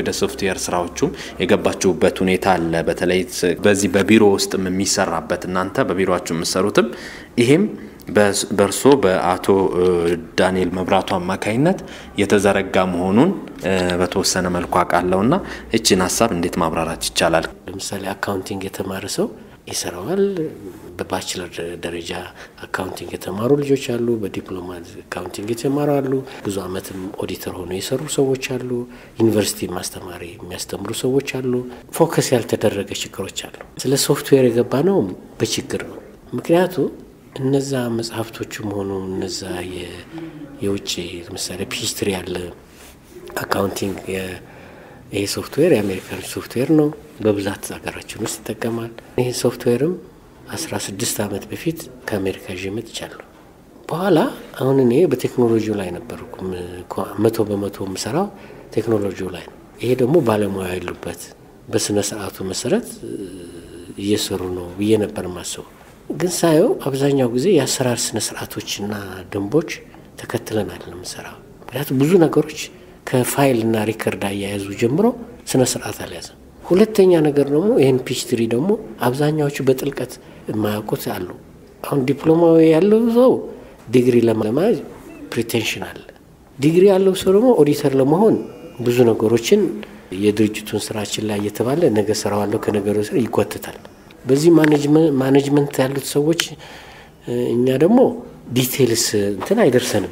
ወደ ሶፍትዌር ስራዎቹም የገባችሁበት ሁኔታ አለ። በተለይ በዚህ በቢሮ ውስጥ የሚሰራበት እናንተ በቢሮችሁ የምትሰሩትም ይሄም በእርሶ በአቶ ዳንኤል መብራቱ አማካኝነት የተዘረጋ መሆኑን በተወሰነ መልኩ አውቃለሁ እና እችን ሀሳብ እንዴት ማብራራት ይቻላል? ለምሳሌ አካውንቲንግ የተማረ ሰው ይሰራዋል። በባችለር ደረጃ አካውንቲንግ የተማሩ ልጆች አሉ። በዲፕሎማ አካውንቲንግ የተማሩ አሉ። ብዙ ዓመትም ኦዲተር ሆኖ የሰሩ ሰዎች አሉ። ዩኒቨርሲቲ ማስተማሪ የሚያስተምሩ ሰዎች አሉ። ፎከስ ያልተደረገ ችግሮች አሉ። ስለ ሶፍትዌር የገባ ነው በችግር ነው። ምክንያቱ እነዛ መጽሐፍቶቹም ሆኑ እነዛ የውጭ ለምሳሌ ፒስትሪ ያለ አካውንቲንግ ይሄ ሶፍትዌር የአሜሪካን ሶፍትዌር ነው። በብዛት ሀገራችን ውስጥ ይጠቀማል። ይህ ሶፍትዌርም አስራ ስድስት ዓመት በፊት ከአሜሪካ ይዤ መጥቻለሁ። በኋላ አሁን እኔ በቴክኖሎጂው ላይ ነበርኩ። መቶ በመቶ የምሰራው ቴክኖሎጂው ላይ ነው። ይሄ ደግሞ ባለሙያ ያሉበት በስነ ስርዓቱ መሰረት እየሰሩ ነው ብዬ ነበር ማስበው። ግን ሳየው አብዛኛው ጊዜ የአሰራር ስነ ስርዓቶችና ደንቦች ተከትለናል ለምሰራው። ምክንያቱም ብዙ ነገሮች ከፋይልና ሪከርድ አያያዙ ጀምሮ ስነ ስርዓት አልያዘም። ሁለተኛ ነገር ደግሞ ይህን ፒችትሪ ደግሞ አብዛኛዎቹ በጥልቀት የማያውቁት አሉ። አሁን ዲፕሎማዊ ያለው ሰው ዲግሪ ለመያዝ ፕሪቴንሽን አለ። ዲግሪ ያለው ሰው ደግሞ ኦዲተር ለመሆን ብዙ ነገሮችን የድርጅቱን ስራችን ላይ እየተባለ ነገ ሰራዋለሁ ከነገሩ ስር ይጓትታል። በዚህ ማኔጅመንት ያሉት ሰዎች እኛ ደግሞ ዲቴልስ እንትን አይደርሰንም።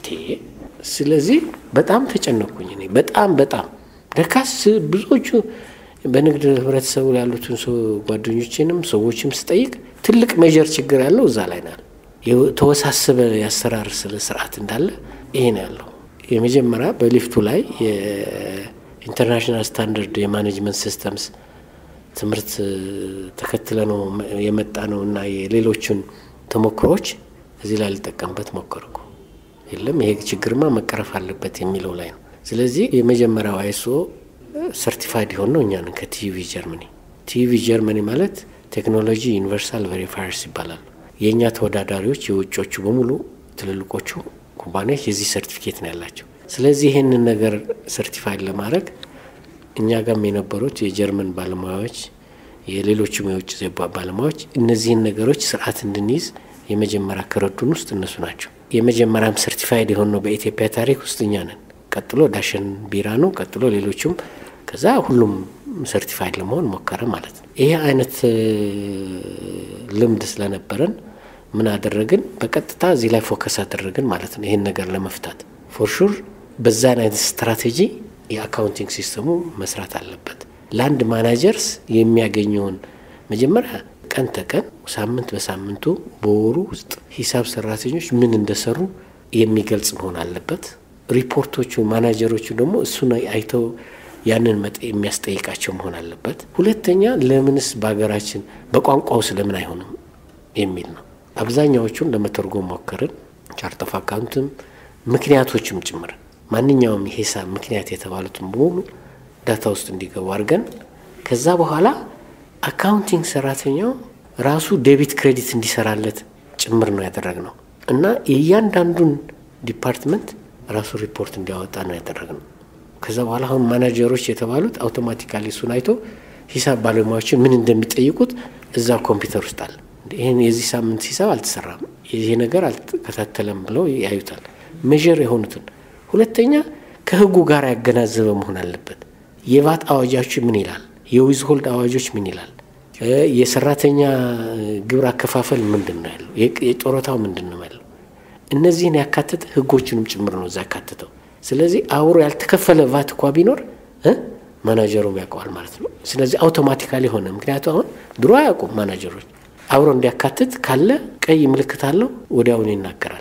ስለዚህ በጣም ተጨነኩኝ እኔ በጣም በጣም ደካስ ብዙዎቹ በንግድ ህብረተሰቡ ያሉትን ሰው ጓደኞችንም ሰዎችም ስጠይቅ ትልቅ ሜጀር ችግር ያለው እዛ ላይ ናል። የተወሳሰበ የአሰራር ስለ ስርዓት እንዳለ ይሄ ነው ያለው። የመጀመሪያ በሊፍቱ ላይ የኢንተርናሽናል ስታንዳርድ የማኔጅመንት ሲስተምስ ትምህርት ተከትለ ነው የመጣ ነው እና የሌሎቹን ተሞክሮዎች እዚህ ላይ ልጠቀምበት ሞከርኩ። የለም ይሄ ችግርማ መቀረፍ አለበት የሚለው ላይ ነው። ስለዚህ የመጀመሪያው አይሶ ሰርቲፋይድ የሆን ነው እኛ ነን ከቲቪ ጀርመኒ። ቲቪ ጀርመኒ ማለት ቴክኖሎጂ ዩኒቨርሳል ቬሪፋየርስ ይባላሉ። የእኛ ተወዳዳሪዎች የውጮቹ በሙሉ ትልልቆቹ ኩባንያዎች የዚህ ሰርቲፊኬት ነው ያላቸው። ስለዚህ ይህንን ነገር ሰርቲፋይድ ለማድረግ እኛ ጋም የነበሩት የጀርመን ባለሙያዎች የሌሎችም የውጭ ባለሙያዎች እነዚህን ነገሮች ስርዓት እንድንይዝ የመጀመሪያ ከረዱን ውስጥ እነሱ ናቸው። የመጀመሪያም ሰርቲፋይድ የሆን ነው በኢትዮጵያ ታሪክ ውስጥ እኛ ነን። ቀጥሎ ዳሸን ቢራ ነው። ቀጥሎ ሌሎቹም ከዛ ሁሉም ሰርቲፋይድ ለመሆን ሞከረ ማለት ነው። ይሄ አይነት ልምድ ስለነበረን ምን አደረግን? በቀጥታ እዚህ ላይ ፎከስ አደረግን ማለት ነው። ይህን ነገር ለመፍታት ፎርሹር በዛን አይነት ስትራቴጂ የአካውንቲንግ ሲስተሙ መስራት አለበት። ለአንድ ማናጀርስ የሚያገኘውን መጀመሪያ ቀን ተቀን ሳምንት በሳምንቱ በወሩ ውስጥ ሂሳብ ሰራተኞች ምን እንደሰሩ የሚገልጽ መሆን አለበት። ሪፖርቶቹ ማናጀሮቹ ደግሞ እሱን አይተው ያንን መጠ የሚያስጠይቃቸው መሆን አለበት። ሁለተኛ ለምንስ በሀገራችን በቋንቋው ስለምን አይሆንም የሚል ነው። አብዛኛዎቹን ለመተርጎም ሞከርን። ቻርት ኦፍ አካውንትም ምክንያቶችም ጭምር ማንኛውም የሂሳብ ምክንያት የተባሉትን በሙሉ ዳታ ውስጥ እንዲገቡ አድርገን ከዛ በኋላ አካውንቲንግ ሰራተኛው ራሱ ዴቢት ክሬዲት እንዲሰራለት ጭምር ነው ያደረግነው እና የእያንዳንዱን ዲፓርትመንት ራሱ ሪፖርት እንዲያወጣ ነው ያደረግነው። ከዛ በኋላ አሁን ማናጀሮች የተባሉት አውቶማቲካሊ እሱን አይቶ ሂሳብ ባለሙያዎችን ምን እንደሚጠይቁት እዛ ኮምፒውተር ውስጥ አለ። ይህን የዚህ ሳምንት ሂሳብ አልተሰራም፣ ይሄ ነገር አልተከታተለም ብለው ያዩታል። ሜዥር የሆኑትን ሁለተኛ ከህጉ ጋር ያገናዘበ መሆን አለበት። የቫት አዋጃዎች ምን ይላል? የዊዝ ሆልድ አዋጆች ምን ይላል? የሰራተኛ ግብር አከፋፈል ምንድን ነው ያለው? የጡረታው ምንድን ነው ያለው? እነዚህን ያካተተ ህጎችንም ጭምር ነው እዛ ያካተተው። ስለዚህ አብሮ ያልተከፈለ ቫት እኳ ቢኖር ማናጀሩም ያውቀዋል ማለት ነው። ስለዚህ አውቶማቲካሊ ሆነ። ምክንያቱ አሁን ድሮ አያውቁም ማናጀሮች። አብሮ እንዲያካትት ካለ ቀይ ምልክት አለው ወዲያውኑ ይናገራል።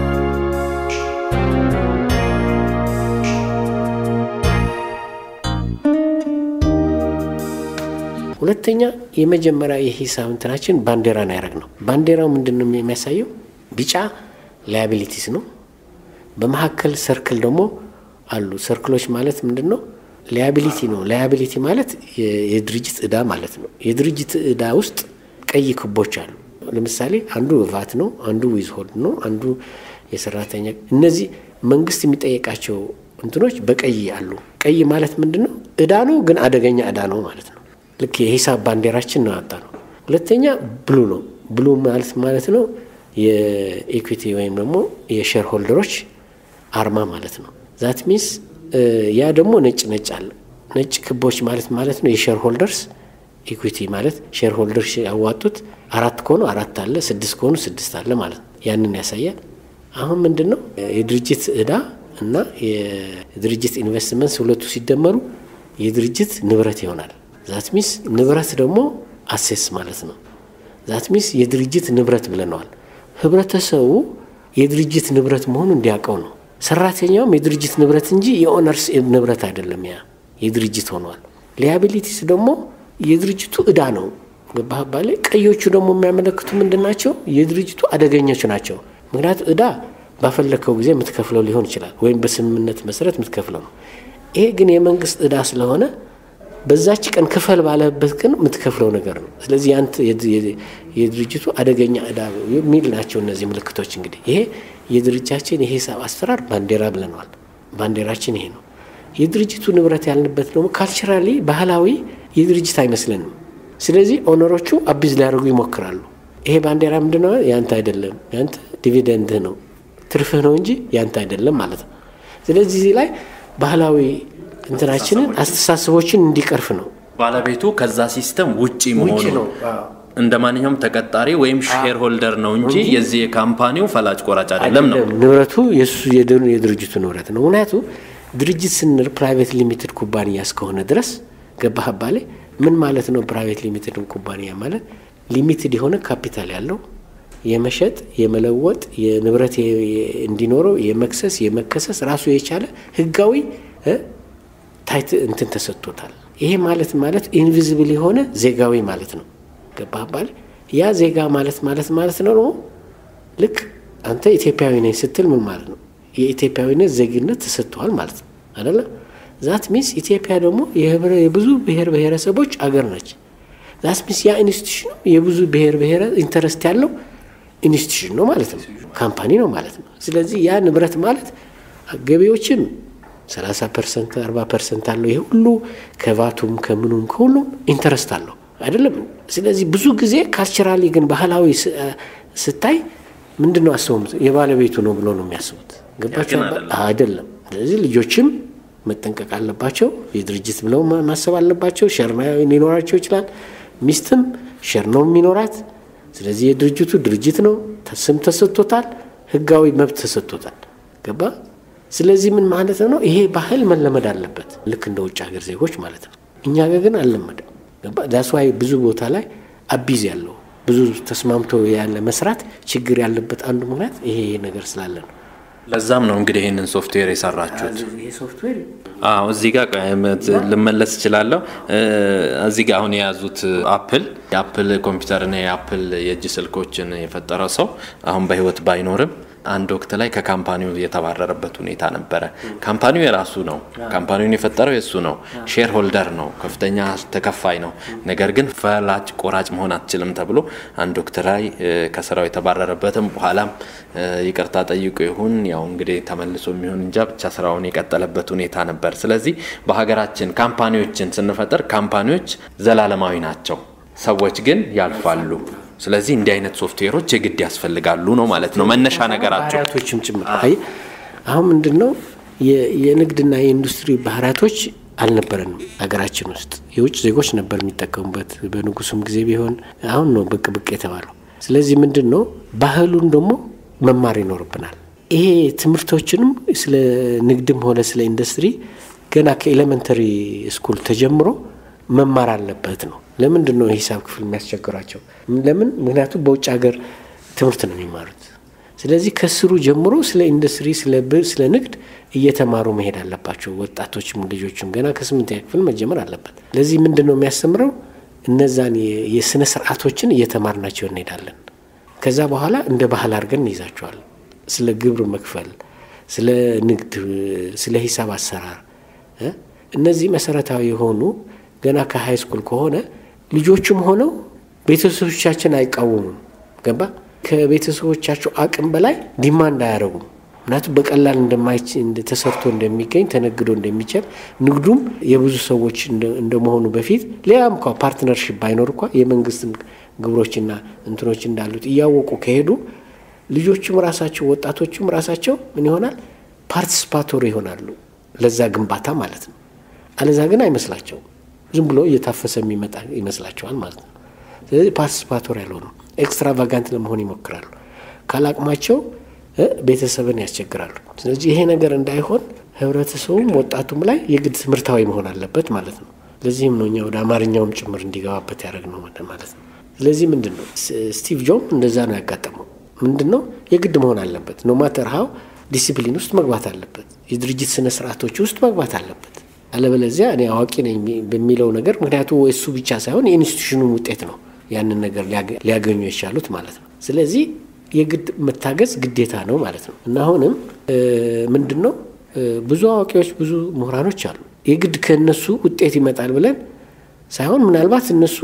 ሁለተኛ የመጀመሪያ የሂሳብ እንትናችን ባንዲራን ያደረግ ነው። ባንዲራው ምንድን ነው የሚያሳየው? ቢጫ ላያቢሊቲስ ነው። በመካከል ሰርክል ደግሞ አሉ። ሰርክሎች ማለት ምንድን ነው? ላያቢሊቲ ነው። ላያቢሊቲ ማለት የድርጅት እዳ ማለት ነው። የድርጅት እዳ ውስጥ ቀይ ክቦች አሉ። ለምሳሌ አንዱ ቫት ነው፣ አንዱ ዊዝ ሆልድ ነው፣ አንዱ የሰራተኛ እነዚህ መንግስት የሚጠየቃቸው እንትኖች በቀይ አሉ። ቀይ ማለት ምንድን ነው? እዳ ነው፣ ግን አደገኛ እዳ ነው ማለት ነው። ልክ የሂሳብ ባንዲራችን ነው ያወጣ ነው። ሁለተኛ ብሉ ነው። ብሉ ማለት ማለት ነው የኢኩዊቲ ወይም ደግሞ የሼር ሆልደሮች አርማ ማለት ነው። ዛት ሚንስ ያ ደግሞ ነጭ ነጭ አለ። ነጭ ክቦች ማለት ማለት ነው የሼር ሆልደርስ ኢኩዊቲ ማለት ሼር ሆልደርስ ያዋጡት አራት ከሆኑ አራት አለ፣ ስድስት ከሆኑ ስድስት አለ ማለት ነው። ያንን ያሳያል። አሁን ምንድን ነው የድርጅት እዳ እና የድርጅት ኢንቨስትመንት ሁለቱ ሲደመሩ የድርጅት ንብረት ይሆናል። ዛት ሚንስ ንብረት ደግሞ አሴስ ማለት ነው። ዛት ሚንስ የድርጅት ንብረት ብለነዋል። ህብረተሰቡ የድርጅት ንብረት መሆኑ እንዲያውቀው ነው። ሰራተኛውም የድርጅት ንብረት እንጂ የኦነርስ ንብረት አይደለም። ያ የድርጅት ሆኗል። ሊያቢሊቲስ ደግሞ የድርጅቱ እዳ ነው። ገባህ ባለ ቀዮቹ ደግሞ የሚያመለክቱ ምንድን ናቸው? የድርጅቱ አደገኞች ናቸው። ምክንያቱ እዳ ባፈለከው ጊዜ የምትከፍለው ሊሆን ይችላል፣ ወይም በስምምነት መሰረት የምትከፍለው ነው። ይሄ ግን የመንግስት እዳ ስለሆነ በዛች ቀን ክፈል ባለበት ቀን የምትከፍለው ነገር ነው። ስለዚህ ያንተ የድርጅቱ አደገኛ እዳ የሚል ናቸው እነዚህ ምልክቶች። እንግዲህ ይሄ የድርጅታችን የሂሳብ አሰራር ባንዲራ ብለነዋል። ባንዲራችን ይሄ ነው። የድርጅቱ ንብረት ያልንበት ደግሞ ካልቸራሊ ባህላዊ የድርጅት አይመስለንም። ስለዚህ ኦነሮቹ አቢዝ ሊያደርጉ ይሞክራሉ። ይሄ ባንዲራ ምንድን ነው? ያንተ አይደለም፣ ያንተ ዲቪደንድህ ነው ትርፍህ ነው እንጂ ያንተ አይደለም ማለት ነው። ስለዚህ እዚህ ላይ ባህላዊ እንትናችንን አስተሳሰቦችን እንዲቀርፍ ነው። ባለቤቱ ከዛ ሲስተም ውጪ መሆኑ ነው። እንደ ማንኛውም ተቀጣሪ ወይም ሼር ሆልደር ነው እንጂ የዚህ የካምፓኒው ፈላጭ ቆራጭ አይደለም ነው። ንብረቱ የሱ የድርጅቱ ንብረት ነው። ምክንያቱ ድርጅት ስንል ፕራይቬት ሊሚትድ ኩባንያ እስከሆነ ድረስ ገባህ አባሌ ምን ማለት ነው? ፕራይቬት ሊሚትድ ኩባንያ ማለት ሊሚትድ የሆነ ካፒታል ያለው የመሸጥ የመለወጥ የንብረት እንዲኖረው የመክሰስ የመከሰስ ራሱ የቻለ ህጋዊ ታይት እንትን ተሰጥቶታል። ይሄ ማለት ማለት ኢንቪዚብል የሆነ ዜጋዊ ማለት ነው። ገባህ አባል ያ ዜጋ ማለት ማለት ማለት ነው ነው ልክ አንተ ኢትዮጵያዊ ነኝ ስትል ምን ማለት ነው? የኢትዮጵያዊነት ዜግነት ተሰጥተዋል ማለት ነው አይደለ? ዛት ሚንስ ኢትዮጵያ ደግሞ የብዙ ብሔር ብሔረሰቦች አገር ነች። ዛት ሚንስ ያ ኢንስቲቱሽን የብዙ ብሔር ብሔረ ኢንተረስት ያለው ኢንስቲቱሽን ነው ማለት ነው፣ ካምፓኒ ነው ማለት ነው። ስለዚህ ያ ንብረት ማለት ገቢዎችም 30 ፐርሰንት 40 ፐርሰንት አለው። ይሄ ሁሉ ከቫቱም ከምኑም ከሁሉም ኢንተረስት አለው አይደለም። ስለዚህ ብዙ ጊዜ ካልቸራሊ ግን ባህላዊ ስታይ ምንድን ነው አስበው የባለቤቱ ነው ብሎ ነው የሚያስቡት። ገባቸው አይደለም። ስለዚህ ልጆችም መጠንቀቅ አለባቸው። የድርጅት ብለው ማሰብ አለባቸው። ሸር ሊኖራቸው ይችላል። ሚስትም ሸር ነው የሚኖራት። ስለዚህ የድርጅቱ ድርጅት ነው፣ ስም ተሰጥቶታል፣ ህጋዊ መብት ተሰጥቶታል። ገባ ስለዚህ ምን ማለት ነው? ይሄ ባህል መለመድ አለበት፣ ልክ እንደ ውጭ ሀገር ዜጎች ማለት ነው። እኛ ጋር ግን አልለመደም። ዳስዋይ ብዙ ቦታ ላይ አቢዝ ያለው ብዙ ተስማምቶ ያለ መስራት ችግር ያለበት አንዱ ምክንያት ይሄ ነገር ስላለ ነው። ለዛም ነው እንግዲህ ይህንን ሶፍትዌር የሰራችሁት። ይሄ ሶፍትዌር አዎ እዚህ ጋር ልመለስ እችላለሁ። እዚህ ጋር አሁን የያዙት አፕል የአፕል ኮምፒውተርና የአፕል የእጅ ስልኮችን የፈጠረው ሰው አሁን በህይወት ባይኖርም አንድ ወቅት ላይ ከካምፓኒው የተባረረበት ሁኔታ ነበረ። ካምፓኒው የራሱ ነው። ካምፓኒውን የፈጠረው የእሱ ነው። ሼር ሆልደር ነው። ከፍተኛ ተከፋይ ነው። ነገር ግን ፈላጭ ቆራጭ መሆን አትችልም ተብሎ አንድ ወቅት ላይ ከስራው የተባረረበትም በኋላም ይቅርታ ጠይቆ ይሁን ያው እንግዲህ ተመልሶ የሚሆን እንጃ ብቻ ስራውን የቀጠለበት ሁኔታ ነበር። ስለዚህ በሀገራችን ካምፓኒዎችን ስንፈጥር ካምፓኒዎች ዘላለማዊ ናቸው፣ ሰዎች ግን ያልፋሉ። ስለዚህ እንዲህ አይነት ሶፍትዌሮች የግድ ያስፈልጋሉ ነው ማለት ነው መነሻ ነገራቸው። ባህሪያቶችም ጭምር አይ አሁን ምንድን ነው የንግድና የኢንዱስትሪ ባህሪያቶች አልነበረንም ሀገራችን ውስጥ የውጭ ዜጎች ነበር የሚጠቀሙበት በንጉሱም ጊዜ ቢሆን አሁን ነው ብቅ ብቅ የተባለው ስለዚህ ምንድን ነው ባህሉን ደግሞ መማር ይኖርብናል ይሄ ትምህርቶችንም ስለ ንግድም ሆነ ስለ ኢንዱስትሪ ገና ከኤሌመንተሪ ስኩል ተጀምሮ መማር አለበት ነው ለምንድን ነው የሂሳብ ክፍል የሚያስቸግራቸው ለምን ምክንያቱም በውጭ ሀገር ትምህርት ነው የሚማሩት ስለዚህ ከስሩ ጀምሮ ስለ ኢንዱስትሪ ስለ ንግድ እየተማሩ መሄድ አለባቸው ወጣቶችም ልጆችም ገና ከስምንተኛ ክፍል መጀመር አለበት ለዚህ ምንድን ነው የሚያስተምረው እነዛን የስነ ስርዓቶችን እየተማርናቸው እንሄዳለን ከዛ በኋላ እንደ ባህል አድርገን እንይዛቸዋል ስለ ግብር መክፈል ስለ ንግድ ስለ ሂሳብ አሰራር እነዚህ መሰረታዊ የሆኑ ገና ከሀይ ስኩል ከሆነ ልጆቹም ሆነው ቤተሰቦቻችን አይቃወሙም ገባ ከቤተሰቦቻቸው አቅም በላይ ዲማንድ አያደረጉም ምክንያቱም በቀላል ተሰርቶ እንደሚገኝ ተነግዶ እንደሚችል ንግዱም የብዙ ሰዎች እንደመሆኑ በፊት ሌላም እንኳ ፓርትነርሽፕ ባይኖር እንኳ የመንግስትም ግብሮችና እንትኖች እንዳሉት እያወቁ ከሄዱ ልጆቹም ራሳቸው ወጣቶቹም ራሳቸው ምን ይሆናል ፓርቲስፓቶሪ ይሆናሉ ለዛ ግንባታ ማለት ነው። አለዛ ግን አይመስላቸውም። ዝም ብሎ እየታፈሰ የሚመጣ ይመስላቸዋል ማለት ነው። ስለዚህ ፓርቲስፓቶሪ ያልሆኑ ኤክስትራቫጋንት ለመሆን ይሞክራሉ። ካላቅማቸው ቤተሰብን ያስቸግራሉ። ስለዚህ ይሄ ነገር እንዳይሆን ህብረተሰቡም ወጣቱም ላይ የግድ ትምህርታዊ መሆን አለበት ማለት ነው። ለዚህም ነው እኛ ወደ አማርኛውም ጭምር እንዲገባበት ያደረግነው ማለት ነው። ስለዚህ ምንድን ነው ስቲቭ ጆብ እንደዛ ነው ያጋጠመው። ምንድን ነው የግድ መሆን አለበት። ኖ ማተር ሀው ዲሲፕሊን ውስጥ መግባት አለበት። የድርጅት ስነ ስርዓቶች ውስጥ መግባት አለበት። አለበለዚያ እኔ አዋቂ ነኝ በሚለው ነገር ምክንያቱ እሱ ብቻ ሳይሆን የኢንስቲቱሽኑን ውጤት ነው ያንን ነገር ሊያገኙ የቻሉት ማለት ነው። ስለዚህ የግድ መታገዝ ግዴታ ነው ማለት ነው እና አሁንም ምንድን ነው ብዙ አዋቂዎች ብዙ ምሁራኖች አሉ። የግድ ከእነሱ ውጤት ይመጣል ብለን ሳይሆን ምናልባት እነሱ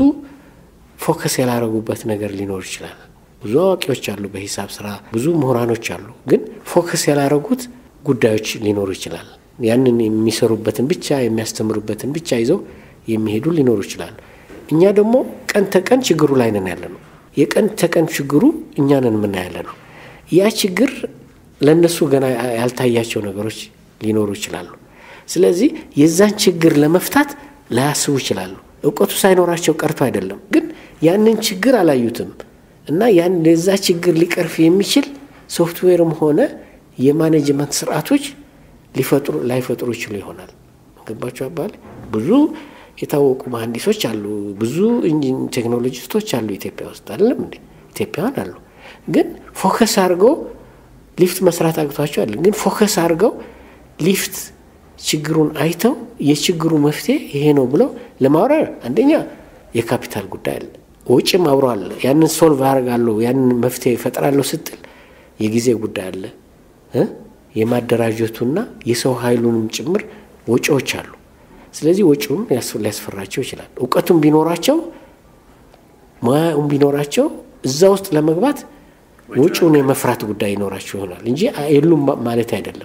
ፎከስ ያላረጉበት ነገር ሊኖር ይችላል። ብዙ አዋቂዎች አሉ፣ በሂሳብ ስራ ብዙ ምሁራኖች አሉ። ግን ፎከስ ያላረጉት ጉዳዮች ሊኖሩ ይችላል። ያንን የሚሰሩበትን ብቻ የሚያስተምሩበትን ብቻ ይዘው የሚሄዱ ሊኖሩ ይችላሉ። እኛ ደግሞ ቀን ተቀን ችግሩ ላይ ነን ያለ ነው። የቀን ተቀን ችግሩ እኛንን የምናያለ ነው። ያ ችግር ለእነሱ ገና ያልታያቸው ነገሮች ሊኖሩ ይችላሉ። ስለዚህ የዛን ችግር ለመፍታት ላያስቡ ይችላሉ። እውቀቱ ሳይኖራቸው ቀርቶ አይደለም፣ ግን ያንን ችግር አላዩትም እና ያን ለዛ ችግር ሊቀርፍ የሚችል ሶፍትዌርም ሆነ የማኔጅመንት ስርዓቶች ሊፈጥሩ ላይፈጥሩ ይችሉ ይሆናል። ገባቸው አባል ብዙ የታወቁ መሀንዲሶች አሉ፣ ብዙ ቴክኖሎጂስቶች አሉ ኢትዮጵያ ውስጥ አይደለም እንዴ? ኢትዮጵያውያን አሉ። ግን ፎከስ አድርገው ሊፍት መስራት አቅቷቸው አለ። ግን ፎከስ አድርገው ሊፍት ችግሩን አይተው የችግሩ መፍትሄ ይሄ ነው ብለው ለማውራር አንደኛ የካፒታል ጉዳይ አለ፣ ወጪም አብሮ አለ። ያንን ሶልቭ አደርጋለሁ ያንን መፍትሄ እፈጥራለሁ ስትል የጊዜ ጉዳይ አለ። የማደራጀቱና የሰው ኃይሉንም ጭምር ወጪዎች አሉ። ስለዚህ ወጪውን ሊያስፈራቸው ይችላል። እውቀቱም ቢኖራቸው ሙያውም ቢኖራቸው እዛ ውስጥ ለመግባት ወጪውን የመፍራት ጉዳይ ይኖራቸው ይሆናል እንጂ የሉም ማለት አይደለም።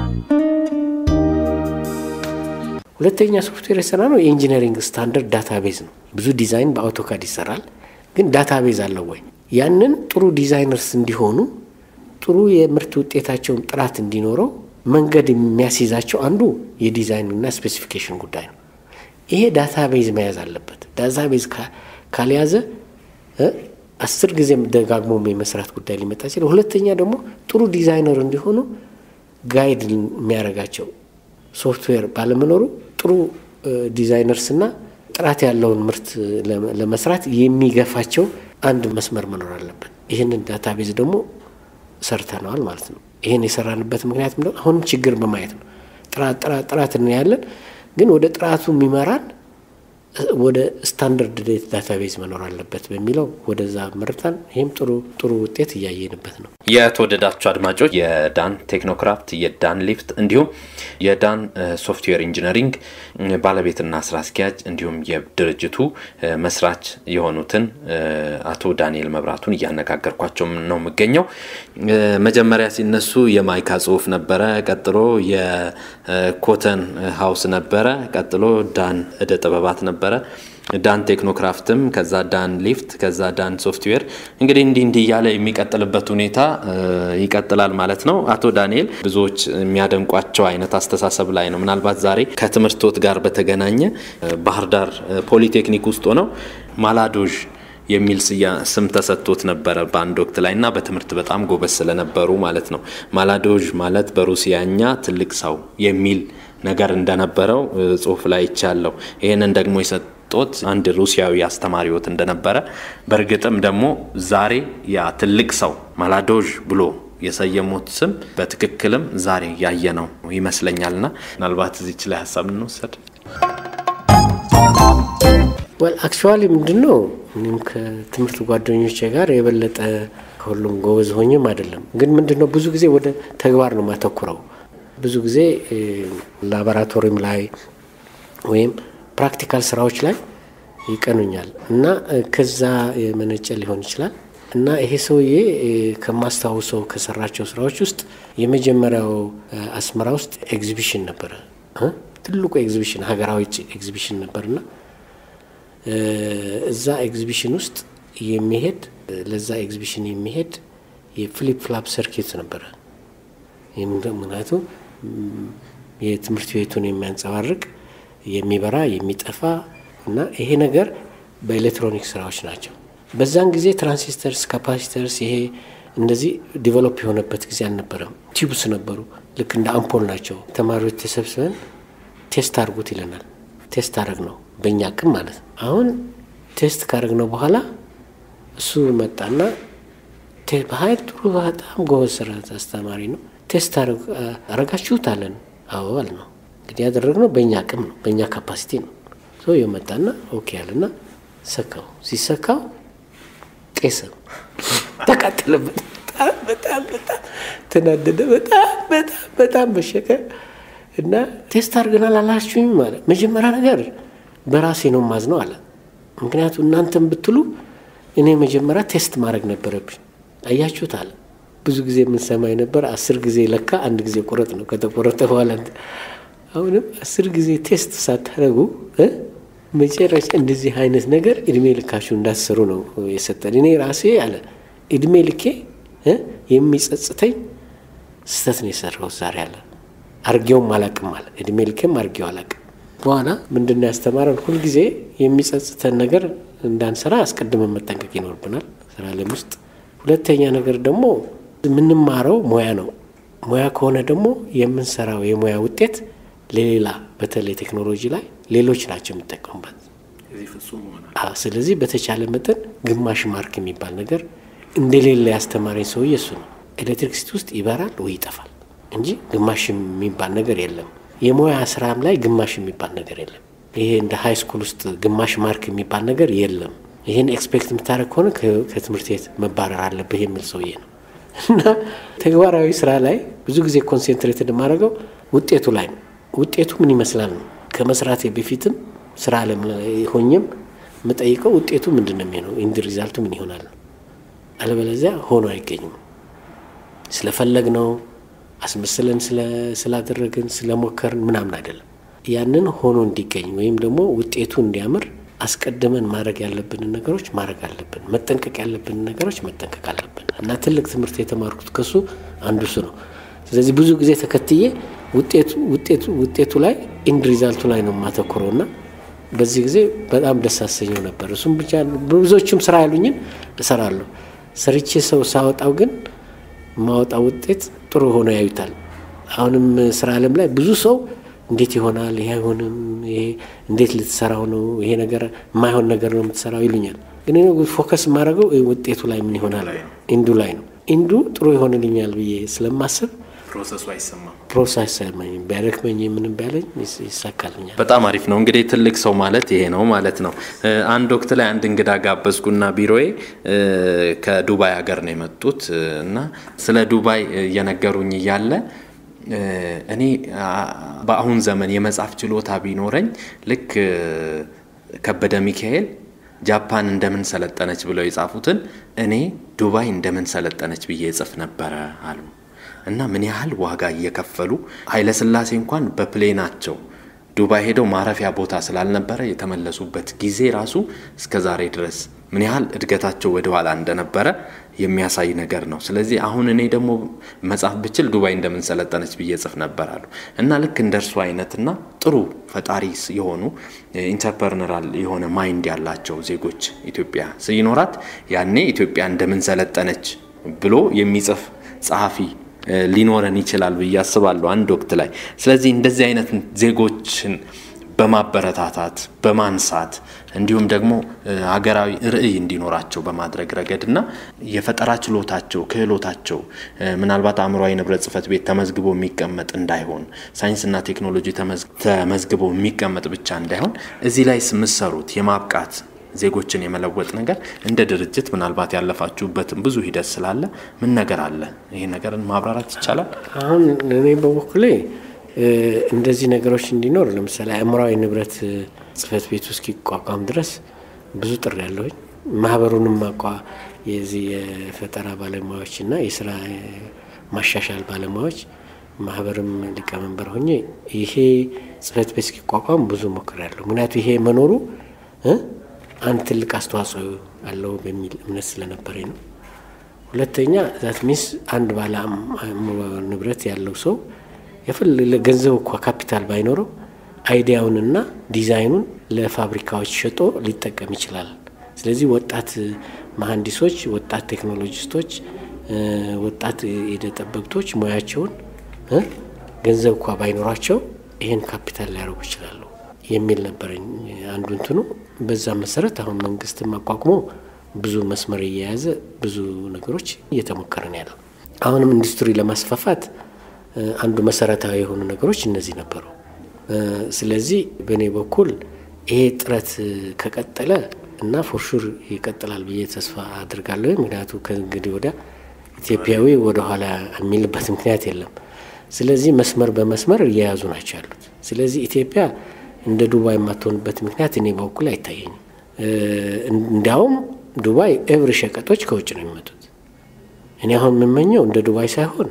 ሁለተኛ ሶፍትዌር የሰራ ነው የኢንጂነሪንግ ስታንዳርድ ዳታቤዝ ነው። ብዙ ዲዛይን በአውቶካድ ይሰራል፣ ግን ዳታቤዝ አለው ወይ? ያንን ጥሩ ዲዛይነርስ እንዲሆኑ ጥሩ የምርት ውጤታቸውን ጥራት እንዲኖረው መንገድ የሚያስይዛቸው አንዱ የዲዛይንና ስፔሲፊኬሽን ጉዳይ ነው። ይሄ ዳታቤዝ መያዝ አለበት። ዳታቤዝ ካልያዘ አስር ጊዜ ደጋግሞ የመስራት ጉዳይ ሊመጣ ይችላል። ሁለተኛ ደግሞ ጥሩ ዲዛይነር እንዲሆኑ ጋይድ የሚያደርጋቸው ሶፍትዌር ባለመኖሩ ጥሩ ዲዛይነርስና ጥራት ያለውን ምርት ለመስራት የሚገፋቸው አንድ መስመር መኖር አለበት። ይህንን ዳታቤዝ ደግሞ ሰርተነዋል ማለት ነው። ይህን የሰራንበት ምክንያት ምንድነው? አሁንም ችግር በማየት ነው። ጥራት ጥራት ጥራት እናያለን፣ ግን ወደ ጥራቱ የሚመራን ወደ ስታንዳርድ ዳታቤዝ መኖር አለበት በሚለው ወደዛ መርታን ይህም ጥሩ ጥሩ ውጤት እያየንበት ነው። የተወደዳችሁ አድማጮች የዳን ቴክኖክራፍት የዳን ሊፍት እንዲሁም የዳን ሶፍትዌር ኢንጂነሪንግ ባለቤትና ስራ አስኪያጅ እንዲሁም የድርጅቱ መስራች የሆኑትን አቶ ዳንኤል መብራቱን እያነጋገርኳቸው ነው የምገኘው። መጀመሪያ ሲነሱ የማይካ ጽሁፍ ነበረ፣ ቀጥሎ የኮተን ሀውስ ነበረ፣ ቀጥሎ ዳን እደ ጥበባት ነበረ ዳን ቴክኖክራፍትም ከዛ ዳን ሊፍት ከዛ ዳን ሶፍትዌር እንግዲህ እንዲህ እንዲህ እያለ የሚቀጥልበት ሁኔታ ይቀጥላል ማለት ነው። አቶ ዳንኤል ብዙዎች የሚያደንቋቸው አይነት አስተሳሰብ ላይ ነው። ምናልባት ዛሬ ከትምህርቶት ጋር በተገናኘ ባህር ዳር ፖሊቴክኒክ ውስጥ ሆነው ማላዶዥ የሚል ስም ተሰጥቶት ነበረ በአንድ ወቅት ላይ እና በትምህርት በጣም ጎበዝ ስለነበሩ ማለት ነው። ማላዶዥ ማለት በሩሲያኛ ትልቅ ሰው የሚል ነገር እንደነበረው ጽሁፍ ላይ ይቻለው። ይህንን ደግሞ የሰጡት አንድ ሩሲያዊ አስተማሪዎት እንደነበረ በእርግጥም ደግሞ ዛሬ ያ ትልቅ ሰው ማላዶዥ ብሎ የሰየሙት ስም በትክክልም ዛሬ ያየነው ይመስለኛልና ምናልባት እዚች ላይ ሀሳብ እንወሰድ። ወል አክቹዋሊ ምንድን ነው እኔም ከትምህርት ጓደኞቼ ጋር የበለጠ ከሁሉም ጎበዝ ሆኝም አይደለም፣ ግን ምንድን ነው ብዙ ጊዜ ወደ ተግባር ነው ማተኩረው ብዙ ጊዜ ላቦራቶሪም ላይ ወይም ፕራክቲካል ስራዎች ላይ ይቀኑኛል እና ከዛ የመነጨ ሊሆን ይችላል። እና ይሄ ሰውዬ ከማስታውሰው ከሰራቸው ስራዎች ውስጥ የመጀመሪያው አስመራ ውስጥ ኤግዚቢሽን ነበረ። ትልቁ ኤግዚቢሽን ሀገራዊ ኤግዚቢሽን ነበርና እዛ ኤግዚቢሽን ውስጥ የሚሄድ ለዛ ኤግዚቢሽን የሚሄድ የፍሊፕ ፍላፕ ሰርኪት ነበረ። ምክንያቱም የትምህርት ቤቱን የሚያንጸባርቅ የሚበራ የሚጠፋ እና ይሄ ነገር በኤሌክትሮኒክ ስራዎች ናቸው። በዛን ጊዜ ትራንሲስተርስ፣ ካፓሲተርስ ይሄ እንደዚህ ዲቨሎፕ የሆነበት ጊዜ አልነበረም። ቲዩብስ ነበሩ፣ ልክ እንደ አምፖል ናቸው። ተማሪዎች ተሰብስበን ቴስት አድርጉት ይለናል። ቴስት አድረግ ነው በእኛ አቅም ማለት ነው። አሁን ቴስት ካደረግ ነው በኋላ እሱ መጣና በሀይል ጥሩ በጣም ጎበዝ ስራ አስተማሪ ነው። ቴስት አረጋችሁት አለን። አዎ አለ ነው እንግዲህ ያደረግነው በእኛ አቅም ነው በእኛ ካፓሲቲ ነው። ሰውየው መጣና ኦኬ ያለና ሰካው። ሲሰካው ጤሰ፣ ተቃጠለበት። በጣም በጣም በጣም ተናደደ። በጣም በጣም በጣም በሸቀ እና ቴስት አድርገናል አላችሁኝ ማለት መጀመሪያ ነገር በራሴ ነው ማዝነው አለ። ምክንያቱም እናንተም ብትሉ እኔ መጀመሪያ ቴስት ማድረግ ነበረብኝ። አያችሁት አለ። ብዙ ጊዜ የምንሰማ የነበር አስር ጊዜ ለካ አንድ ጊዜ ቁረጥ ነው። ከተቆረጠ በኋላ አሁንም አስር ጊዜ ቴስት ሳታደርጉ መጨረሻ እንደዚህ አይነት ነገር እድሜ ልካችሁ እንዳትሰሩ ነው የሰጠን። እኔ ራሴ አለ እድሜ ልኬ የሚጸጽተኝ ስህተት ነው የሰራሁት ዛሬ አለ። አርጌውም አላቅም አለ። እድሜ ልኬም አርጌው አላቅም። በኋላ ምንድን ነው ያስተማረን? ሁልጊዜ የሚጸጽተን ነገር እንዳንሰራ አስቀድመን መጠንቀቅ ይኖርብናል ስራ ዓለም ውስጥ። ሁለተኛ ነገር ደግሞ የምንማረው ሙያ ነው። ሙያ ከሆነ ደግሞ የምንሰራው የሙያ ውጤት ለሌላ በተለይ ቴክኖሎጂ ላይ ሌሎች ናቸው የሚጠቀሙበት። ስለዚህ በተቻለ መጠን ግማሽ ማርክ የሚባል ነገር እንደሌለ ያስተማረኝ ሰውዬ እሱ ነው። ኤሌክትሪክሲቲ ውስጥ ይበራል ወይ ይጠፋል እንጂ ግማሽ የሚባል ነገር የለም። የሙያ ስራም ላይ ግማሽ የሚባል ነገር የለም። ይሄ እንደ ሀይ ስኩል ውስጥ ግማሽ ማርክ የሚባል ነገር የለም። ይህን ኤክስፔክት የምታደርግ ከሆነ ከትምህርት ቤት መባረር አለብህ የሚል ሰውዬ ነው እና ተግባራዊ ስራ ላይ ብዙ ጊዜ ኮንሴንትሬትድ የማደርገው ውጤቱ ላይ ነው። ውጤቱ ምን ይመስላል ነው። ከመስራቴ በፊትም ስራ አለም ሆኜም የምጠይቀው ውጤቱ ምንድን ነው የሚሆነው፣ ኢንድ ሪዛልቱ ምን ይሆናል። አለበለዚያ ሆኖ አይገኝም። ስለፈለግ ነው አስመስለን ስላደረግን ስለሞከርን ምናምን አይደለም። ያንን ሆኖ እንዲገኝ ወይም ደግሞ ውጤቱ እንዲያምር አስቀድመን ማድረግ ያለብንን ነገሮች ማድረግ አለብን። መጠንቀቅ ያለብንን ነገሮች መጠንቀቅ አለብን እና ትልቅ ትምህርት የተማርኩት ከሱ አንዱ እሱ ነው። ስለዚህ ብዙ ጊዜ ተከትዬ ውጤቱ ላይ ኢንድ ሪዛልቱ ላይ ነው የማተኩረው እና በዚህ ጊዜ በጣም ደስ አሰኘው ነበር። እሱም ብቻ ብዙዎቹም ስራ ያሉኝን እሰራለሁ። ሰርቼ ሰው ሳወጣው ግን ማወጣው ውጤት ጥሩ ሆኖ ያዩታል። አሁንም ስራ አለም ላይ ብዙ ሰው እንዴት ይሆናል? ይሄ አይሆንም፣ ይሄ እንዴት ልትሰራው ነው? ይሄ ነገር የማይሆን ነገር ነው የምትሰራው ይሉኛል። ግን ፎከስ የማደርገው ውጤቱ ላይ ምን ይሆናል፣ ኢንዱ ላይ ነው። ኢንዱ ጥሩ ይሆንልኛል ብዬ ስለማስብ ፕሮሰሱ አይሰማም። ፕሮሰስ አይሰማኝም። ቢያደክመኝ ምንም ቢያለኝ ይሳካልኛል። በጣም አሪፍ ነው። እንግዲህ ትልቅ ሰው ማለት ይሄ ነው ማለት ነው። አንድ ወቅት ላይ አንድ እንግዳ ጋበዝኩና ቢሮዬ ከዱባይ ሀገር ነው የመጡት እና ስለ ዱባይ እየነገሩኝ እያለ እኔ በአሁን ዘመን የመጻፍ ችሎታ ቢኖረኝ ልክ ከበደ ሚካኤል ጃፓን እንደምን ሰለጠነች ብለው የጻፉትን እኔ ዱባይ እንደምን ሰለጠነች ብዬ እጽፍ ነበረ አሉ እና ምን ያህል ዋጋ እየከፈሉ ኃይለሥላሴ እንኳን በፕሌናቸው ዱባይ ሄደው ማረፊያ ቦታ ስላልነበረ የተመለሱበት ጊዜ ራሱ እስከ ዛሬ ድረስ ምን ያህል እድገታቸው ወደ ኋላ እንደነበረ የሚያሳይ ነገር ነው። ስለዚህ አሁን እኔ ደግሞ መጻፍ ብችል ዱባይ እንደምን ሰለጠነች ብዬ ጽፍ ነበር አሉ እና ልክ እንደ እርሱ አይነትና ጥሩ ፈጣሪ የሆኑ ኢንተርፕርነራል የሆነ ማይንድ ያላቸው ዜጎች ኢትዮጵያ ሲኖራት ያኔ ኢትዮጵያ እንደምን ሰለጠነች ብሎ የሚጽፍ ጸሐፊ ሊኖረን ይችላል ብዬ አስባለሁ አንድ ወቅት ላይ። ስለዚህ እንደዚህ አይነት ዜጎችን በማበረታታት በማንሳት እንዲሁም ደግሞ ሀገራዊ ርዕይ እንዲኖራቸው በማድረግ ረገድና የፈጠራ ችሎታቸው ክህሎታቸው ምናልባት አእምሯዊ ንብረት ጽሕፈት ቤት ተመዝግቦ የሚቀመጥ እንዳይሆን ሳይንስና ቴክኖሎጂ ተመዝግቦ የሚቀመጥ ብቻ እንዳይሆን እዚህ ላይ የምትሰሩት የማብቃት ዜጎችን የመለወጥ ነገር እንደ ድርጅት ምናልባት ያለፋችሁበትን ብዙ ሂደት ስላለ ምን ነገር አለ? ይሄ ነገርን ማብራራት ይቻላል? አሁን እኔ በበኩሌ እንደዚህ ነገሮች እንዲኖር ለምሳሌ አእምሯዊ ንብረት ጽሕፈት ቤቱ እስኪቋቋም ድረስ ብዙ ጥሪ ያለሁኝ ማህበሩንም ማቋ የዚህ የፈጠራ ባለሙያዎችና የስራ ማሻሻል ባለሙያዎች ማህበርም ሊቀመንበር ሆኜ ይሄ ጽህፈት ቤት እስኪቋቋም ብዙ ሞክሬያለሁ። ምክንያቱ ይሄ መኖሩ አንድ ትልቅ አስተዋጽኦ አለው በሚል እምነት ስለነበረኝ ነው። ሁለተኛ ዛት ሚንስ አንድ ባለ ንብረት ያለው ሰው የፈለገ ገንዘብ እኳ ካፒታል ባይኖረው አይዲያውንና ዲዛይኑን ለፋብሪካዎች ሸጦ ሊጠቀም ይችላል። ስለዚህ ወጣት መሀንዲሶች፣ ወጣት ቴክኖሎጂስቶች፣ ወጣት የዕደ ጠበብቶች ሙያቸውን ገንዘብ እኳ ባይኖራቸው ይህን ካፒታል ሊያደርጉ ይችላሉ የሚል ነበረኝ አንዱ እንትኑ። በዛ መሰረት አሁን መንግስትም አቋቁሞ ብዙ መስመር እየያዘ ብዙ ነገሮች እየተሞከረ ነው ያለው። አሁንም ኢንዱስትሪ ለማስፋፋት አንዱ መሰረታዊ የሆኑ ነገሮች እነዚህ ነበሩ። ስለዚህ በእኔ በኩል ይሄ ጥረት ከቀጠለ እና ፎርሹር ይቀጥላል ብዬ ተስፋ አድርጋለሁ። ምክንያቱ ከእንግዲህ ወዲያ ኢትዮጵያዊ ወደኋላ የሚልበት ምክንያት የለም። ስለዚህ መስመር በመስመር እየያዙ ናቸው ያሉት። ስለዚህ ኢትዮጵያ እንደ ዱባይ የማትሆንበት ምክንያት እኔ በኩል አይታየኝም። እንዲያውም ዱባይ ኤቭሪ ሸቀጦች ከውጭ ነው የሚመጡት። እኔ አሁን የምመኘው እንደ ዱባይ ሳይሆን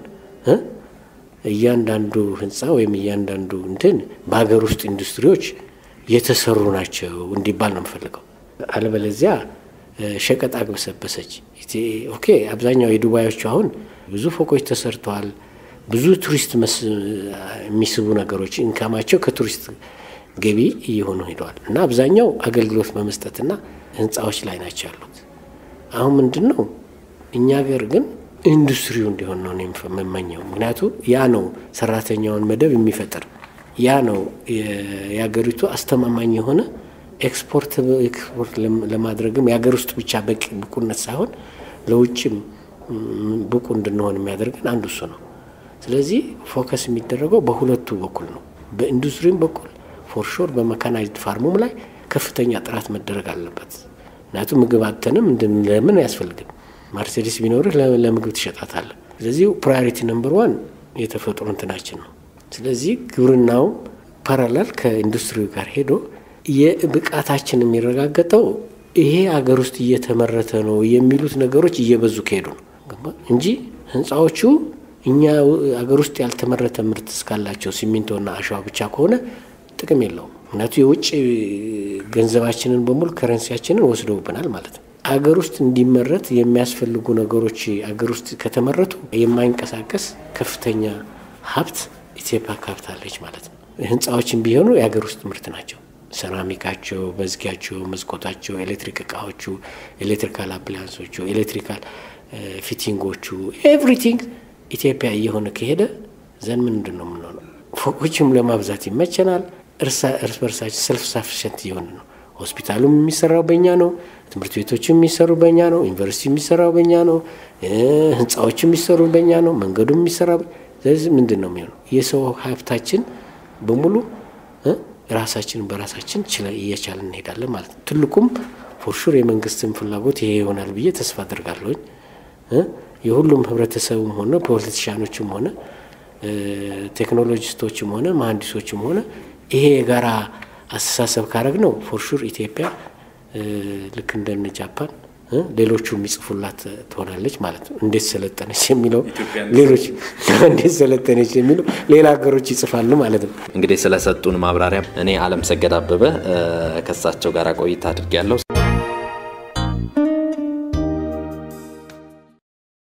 እያንዳንዱ ህንፃ ወይም እያንዳንዱ እንትን በሀገር ውስጥ ኢንዱስትሪዎች የተሰሩ ናቸው እንዲባል ነው የምፈልገው። አለበለዚያ ሸቀጥ አግበሰበሰች። ኦኬ አብዛኛው የዱባዮቹ አሁን ብዙ ፎቆች ተሰርተዋል። ብዙ ቱሪስት የሚስቡ ነገሮች ኢንካማቸው ከቱሪስት ገቢ እየሆኑ ሄደዋል እና አብዛኛው አገልግሎት በመስጠትና ህንፃዎች ላይ ናቸው ያሉት። አሁን ምንድን ነው እኛ ሀገር ግን ኢንዱስትሪው እንዲሆን ነው የምመኘው። ምክንያቱ ያ ነው ሰራተኛውን መደብ የሚፈጥር ያ ነው የሀገሪቱ አስተማማኝ የሆነ ኤክስፖርት ኤክስፖርት ለማድረግም የሀገር ውስጥ ብቻ በቂ ብቁነት ሳይሆን ለውጭም ብቁ እንድንሆን የሚያደርገን አንዱ እሱ ነው። ስለዚህ ፎከስ የሚደረገው በሁለቱ በኩል ነው። በኢንዱስትሪም በኩል ፎርሾር በመካናይዝድ ፋርሙም ላይ ከፍተኛ ጥራት መደረግ አለበት። ምክንያቱም ምግብ አተንም ለምን አያስፈልግም። ማርሴዲስ ቢኖርህ ለምግብ ትሸጣታለህ። ስለዚህ ፕራዮሪቲ ነምበር ዋን የተፈጥሮ እንትናችን ነው። ስለዚህ ግብርናው ፓራላል ከኢንዱስትሪው ጋር ሄዶ የብቃታችን የሚረጋገጠው ይሄ አገር ውስጥ እየተመረተ ነው የሚሉት ነገሮች እየበዙ ከሄዱ ነው እንጂ ህንፃዎቹ እኛ አገር ውስጥ ያልተመረተ ምርት እስካላቸው ሲሚንቶና አሸዋ ብቻ ከሆነ ጥቅም የለውም። ምክንያቱ የውጭ ገንዘባችንን በሙሉ ከረንሲያችንን ወስደውብናል ማለት ነው። አገር ውስጥ እንዲመረት የሚያስፈልጉ ነገሮች አገር ውስጥ ከተመረቱ የማይንቀሳቀስ ከፍተኛ ሀብት ኢትዮጵያ ካብታለች ማለት ነው። ህንፃዎችን ቢሆኑ የሀገር ውስጥ ምርት ናቸው። ሰራሚካቸው፣ መዝጊያቸው፣ መስኮታቸው፣ ኤሌክትሪክ እቃዎቹ፣ ኤሌክትሪካል አፕላያንሶቹ፣ ኤሌክትሪካል ፊቲንጎቹ ኤቭሪቲንግ ኢትዮጵያ እየሆነ ከሄደ ዘን ምንድን ነው የምንሆነው? ፎቆችም ለማብዛት ይመቸናል። እርስ በርሳችን ሰልፍ ሳፊሸንት እየሆነ ነው። ሆስፒታሉም የሚሰራው በእኛ ነው። ትምህርት ቤቶችም የሚሰሩ በእኛ ነው። ዩኒቨርሲቲ የሚሰራው በእኛ ነው። ህንፃዎች የሚሰሩ በእኛ ነው። መንገዱም የሚሰራ ስለዚህ ምንድን ነው የሚሆነው? የሰው ሀብታችን በሙሉ ራሳችንን በራሳችን እየቻልን እንሄዳለን ማለት ነው። ትልቁም ፎርሹር የመንግስትን ፍላጎት ይሄ ይሆናል ብዬ ተስፋ አድርጋለሁኝ። የሁሉም ህብረተሰቡም ሆነ ፖለቲሻኖችም ሆነ ቴክኖሎጂስቶችም ሆነ መሀንዲሶችም ሆነ ይሄ የጋራ አስተሳሰብ ካረግ ነው ፎርሹር ኢትዮጵያ ልክ እንደነ ጃፓን ሌሎቹ የሚጽፉላት ትሆናለች ማለት ነው። እንዴት ሰለጠነች የሚለው ሌሎች እንዴት ሰለጠነች የሚለው ሌላ ሀገሮች ይጽፋሉ ማለት ነው። እንግዲህ ስለሰጡን ማብራሪያ እኔ አለም ሰገድ አበበ ከሳቸው ጋር ቆይታ አድርጌያለሁ።